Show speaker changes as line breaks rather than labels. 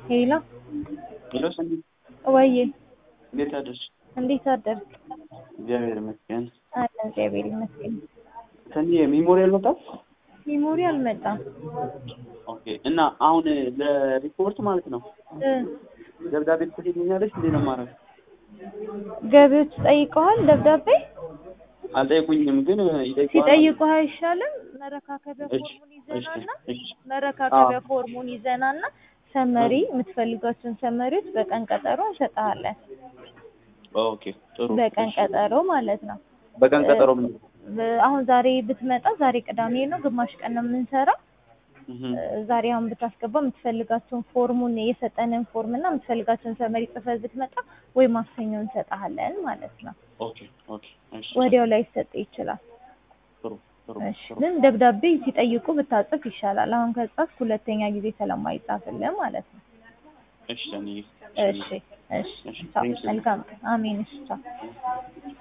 ሄሎ
ሄሎ ሰኒ፣
ወዬ
እንዴት አደርሽ?
እንዴት አደርክ?
እግዚአብሔር ይመስገን።
አለ እግዚአብሔር ይመስገን።
ሰኒ ሚሞሪ አልመጣም?
ሚሞሪ አልመጣም።
ኦኬ። እና አሁን ለሪፖርት ማለት ነው
እ
ደብዳቤ ትልክልኛለሽ እንዴ ነው ማድረግ?
ገቢዎች ጠይቀዋል ደብዳቤ
አልጠየቁኝም፣ ግን ይጠይቁሃል።
ሲጠይቁህ አይሻልም? መረካከቢያ
እሺ፣
ፎርሙን
እሺ፣
ይዘናና
እሺ።
መረካከቢያ ፎርሙን ይዘናና ሰመሪ የምትፈልጋቸውን ሰመሪዎች በቀን ቀጠሮ እንሰጥሃለን።
ኦኬ፣ ጥሩ።
በቀን
እሺ።
ቀጠሮ ማለት ነው።
በቀን ቀጠሮ ምን?
ብ- አሁን ዛሬ ብትመጣ ዛሬ ቅዳሜ ነው፣ ግማሽ ቀን ነው የምንሰራው።
እህ
ዛሬ አሁን ብታስገባ የምትፈልጋቸውን ፎርሙን የሰጠንን ፎርም እና የምትፈልጋቸውን ሰመሪ ጽፈህ ብትመጣ ወይ ማክሰኞ እንሰጥሃለን ማለት ነው።
ኦኬ፣ ኦኬ። እሺ።
ወዲያው ላይ ይሰጥ ይችላል።
ጥሩ፣ ጥሩ፣
እሺ
ጥሩ።
ግን ደብዳቤ ሲጠይቁ ብታጽፍ ይሻላል። አሁን ከጻፍክ ሁለተኛ ጊዜ ስለማይጻፍልህ ማለት ነው።
እሺ ሰኒ።
እሺ እሺ
እሺ፣
ቻው።
thank you.
መልካም ቀን። አሜን። እሺ ቻው።